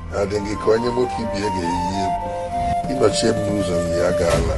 adị gị ka onye nwoke ibie ga-eyi egwu ịnọchie m n'ụzọ yi ya gaala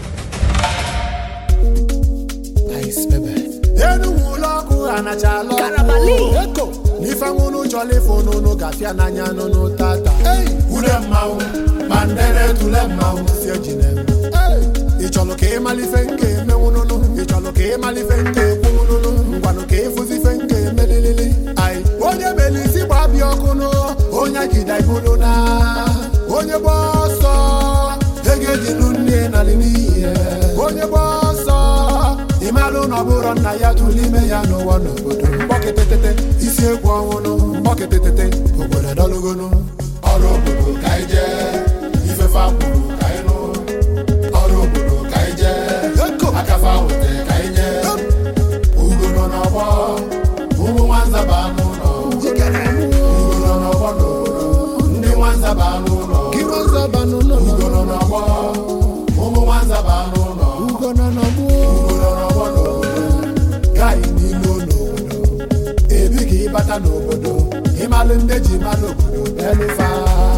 enu ụlọ ọkụ anachala eko n'ife nwụrụ chọrọ ịfụ n'ụnụ gafịa n'anya n'ụnụ tata ule mmanwụ ma ndere tule mmanwụ si ejine ị chọrọ ka ịmalife nke emenwu n'ụnụ ị chọrọ ka ịmalife nke ekwu n'ụnụ ngwanụ ka ịfụzife nke emelilili anyị onye mere isi gbabịa ọkụ nụ onye jide ibulu na onye gba ọsọ ego ejinu nne nalị n'ihe onye gba ọsọ ịmalụ na ọ bụrụ nna ya tụrụ ime ya n'ụwa n'obodo mgbọkịtịtịtị isi egwu ọnwụnụ mgbọkịtịtịtị obodo dọlụgonu ọrụ obodo ka anyị jee ifefe akwụrụ ka anyị nụ ọrụ obodo ka anyị jee akafa wete ka anyị nye ugo nọ n'ọgbọ ụmụ nwanza ba n'ụlọ ugo nọ n'ọgbọ n'obodo ndị nwanza ba n'ụlọ ugo nọ n'ọgbọ ụmụ nwanza ba n'ụlọ ugo nọ n'ọgbọ n'obodo gaghị n'ilu n'obodo ebighị ịbata n'obodo ịmalụ ndị ji malụ obodo belufa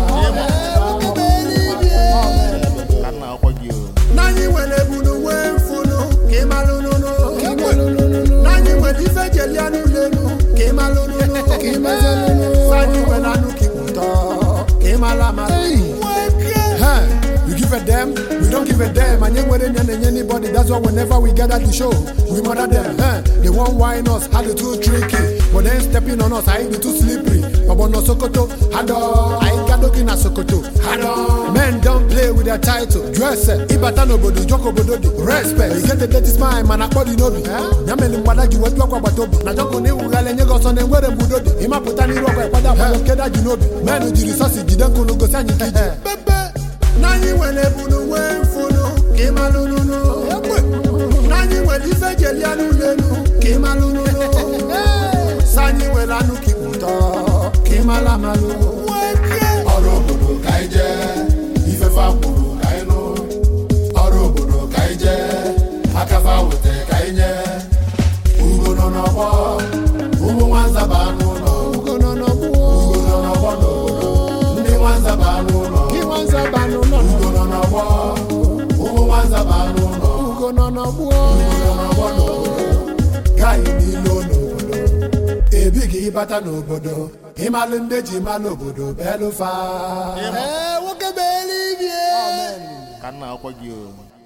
ka nna akwụkwọ gị o n'anyị nwere ebunu nwee mfunu ka ịmalụ nụnụ n'anyị nwere ife jelia n'ụlọ elu ka ịmalụ nụnụ n'anyị nwere anụ ka ịkpụtọ ka ịmalụ amalụ Huh, You give a damn, we don't give a damn. And you wouldn't anybody. That's why whenever we gather the show, we murder them. Huh? They won't whine us, how they too tricky. But then stepping on us, I ain't too slippery. But no Sokoto, hado. I ain't got looking at Sokoto, hado. Men don't play with their title. Dress it, Ibata no bodo, Joko bodo, respect. You get the dirty smile, man, I body no be. Nyameli mwada ju wetu kwa batobi. Na joko ni ugale nyego sonde mwere mbudodi. Ima putani roka, pada kwa keda junobi. Men ujiri sosi, jidenko nugo sanyi kiji. Bebe n'anyị nwere ebunu nwee mfunu ka ịmalụ nụnụ n'anyị nwere ife jelia n'ụlọ elu ka ịmalụ nụnụ sanyị nwere anụ ka ịkpụtọ ka ịmalụ amalụ ọrụ obodo ka anyị jee ifefe akwụrụ ka anyị nụ ọrụ obodo ka anyị jee akafa wete ka anyị nye ugo nọ n'ọgbọ ụmụ nwanza ba n'ụlọ ugo nọ n'ọgbọ n'obodo ndị nwanza ba n'ụlọ ugo nọ n'ọgbọ ụmụ nwanza ba n'ụlọ ugo nọ n'ọgbọ n'obodo gaghị n'ilu n'obodo ebighị ịbata n'obodo ịmalụ ndị ji malụ obodo belụfa nwoke bụ eluigwe ka nna akwụkwọ gị o